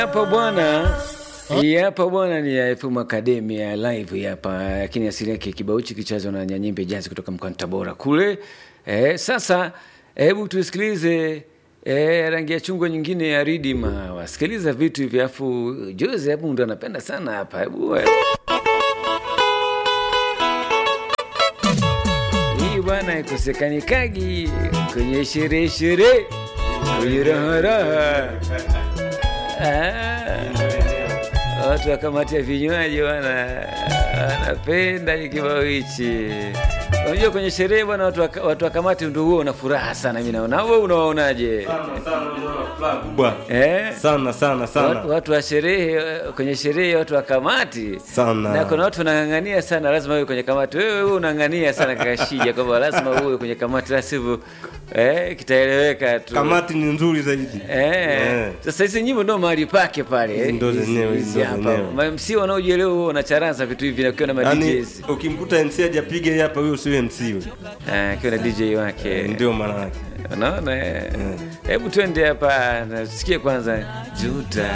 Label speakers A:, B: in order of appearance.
A: Hapa bwana hii hapa bwana ni ya FM Academia live hapa, lakini asili yake kibao hichi kichezwa na Nyanyimbe Jazz kutoka mkoani Tabora kule. Eh, sasa hebu tusikilize eh, rangi ya chungwa nyingine ya Ridima. Wasikiliza vitu hivi afu Jose hapo ndo anapenda sana hapa. Hebu eh. Hii bwana ikosekanikaji kwenye sherehe sherehe kwenye raha raha. Ah, watu wa kamati ya vinywaji bwana wanapenda kibao hichi. Unajua kwenye sherehe bwana, watu wa, watu wa kamati ndio huo una furaha sana, mimi naona. Wewe unawaonaje?
B: kubwa
A: Eh?
B: sana sana
A: Watu,
B: sana
A: watu wa sherehe kwenye sherehe watu wa kamati
B: Sana.
A: na kuna watu wanang'ang'ania sana, lazima uwe kwenye kamati. Wewe wewe unang'ang'ania sana kakashija kwamba lazima uwe kwenye kamati, la sivyo eh, kitaeleweka tu
B: kamati ni nzuri zaidi
A: Eh,
B: Eh.
A: sasa hizi nyimbo ndo mahali pake pale.
B: Hizi
A: eh,
B: ndo
A: hizi-
B: zenyewe, hizi
A: hizi
B: ndo
A: hapa.
B: zenyewe.
A: Ma- MC wanaojielewa huwa wanacharaza vitu hivi na ukiwa na ma
B: yaani
A: DJs.
B: ukimkuta MC hajapiga hii hapa huyo sio MC huyo
A: Ah, akiwa na DJ wake.
B: ndio maana yake
A: Unaona? eh? Hebu twende hapa, nasikie kwanza Juta.